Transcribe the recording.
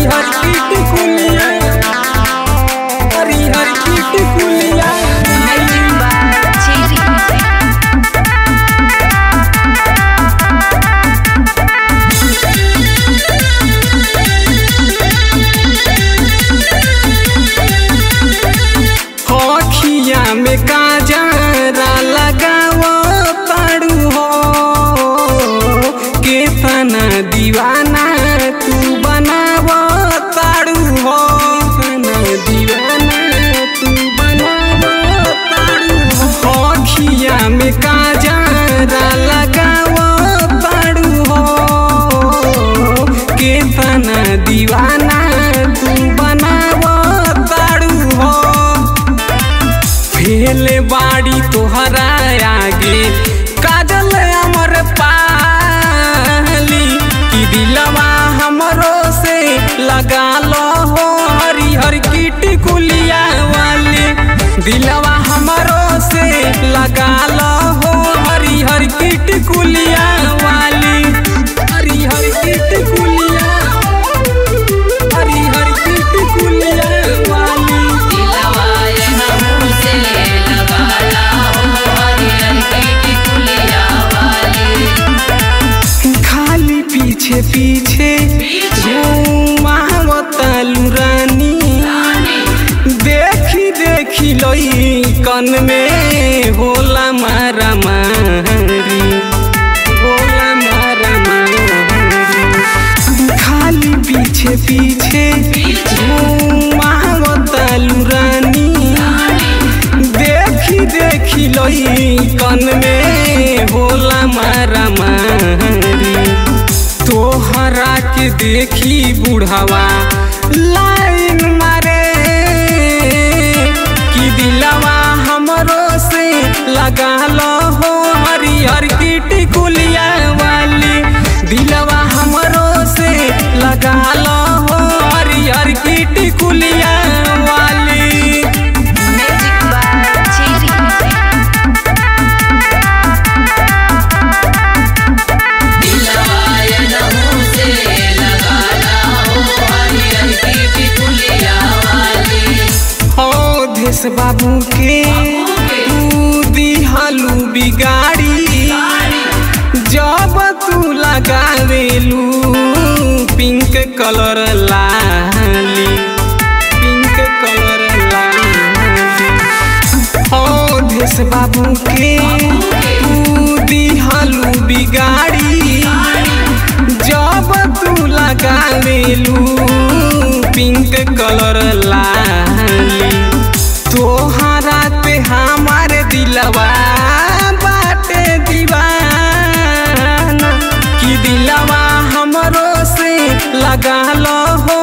हरिहर की टिकुलिया हरिहर की टिकुलिया Magic by Cherry. अखिया में काजरा लगाव ताड़ू हो केतना दीवाना तू बनाव ताड़ू हो केतना दीवाना तू बनाव ताड़ू हो अखिया में काजरा लगाव ताड़ू हो केतना दीवाना तू बनाव ताड़ू हो फेले बाड़ी तोहरा आगे काजल अमर पाली कि दिलवा हमरो से लगा लो हो हरिहर की टिकुलिया वाली दिलवा हमरो से लगा लो हो हरिहर की टिकुलिया वाली हरिहर की टिकुलिया हरिहर की टिकुलिया वाली दिलवाए हमसे लगाला हो हरियर की टिकुलिया वाली खाली पीछे पीछे घुमावतालू रानी देखी देखी लई कन में होला मारा मारी होला मारा मारी खाली पीछे पीछे घुमावतालू रानी देखी देखी लई कन में होला मारा मारी तोहरा के देखी बुढ़ावा लाइन मारे कि दिलवा हमरो से लगा लो हो हरिहर की टिकुलिया वाली दिलवा हमरो से लगा लो हो हरिहर की टिकुलिया वाली Magic by Cherry. दिलवाए हमसे लगाला हो हरियर की टिकुलिया वाली हो देश बाबू के तू दिहालू बिगाड़ी जब तू लगावेलू पिंक कलर लाली पिंक कलर लाली हो देश बाबू के तू दिहालू बिगाड़ी जब तू लगावेलू पिंक कलर लाली तोहरा पे हमारे दिलवा बाटे दीवाना कि दिलवा हमरो से लगा लो हो